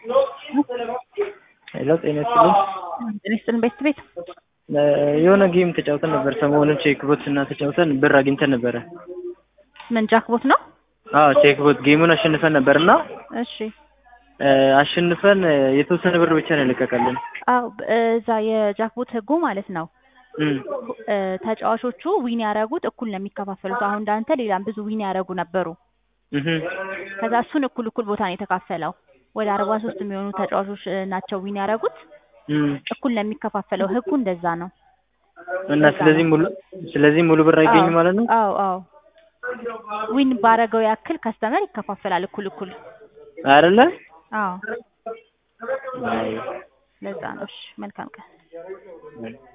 ሄሎ ጤና ይስጥልኝ። ጤና ይስጥልን ቤት ቤት የሆነ ጌም ተጫውተን ነበር ሰሞኑን ቼክቦት እና ተጫውተን ብር አግኝተን ነበረ። ምን ጃክቦት ነው? አዎ ቼክቦት ጌሙን አሸንፈን ነበር እና እሺ አሸንፈን የተወሰነ ብር ብቻ ነው የለቀቀልን። አዎ እዛ የጃክቦት ህጉ ማለት ነው እም፣ እ፣ ተጫዋቾቹ ዊን ያደረጉት እኩል ነው የሚከፋፈሉት። አሁን እንዳንተ ሌላም ብዙ ዊን ያደረጉ ነበሩ። እህ፣ ከዛ እሱን እኩል እኩል ቦታ ነው የተካፈለው። ወደ አርባ ሶስት የሚሆኑ ተጫዋቾች እ፣ ናቸው ዊን ያደረጉት። እም። እኩል ነው የሚከፋፈለው። ህጉ እንደዛ ነው። እና ስለዚህ ሙሉ ስለዚህ ሙሉ ብር አይገኝም ማለት ነው። አዎ አዎ ዊን ባረገው ያክል ከስተመር ይከፋፈላል እኩል እኩል። አይደለ? አዎ አይ ለዛ ነው። እሺ መልካም ቀን።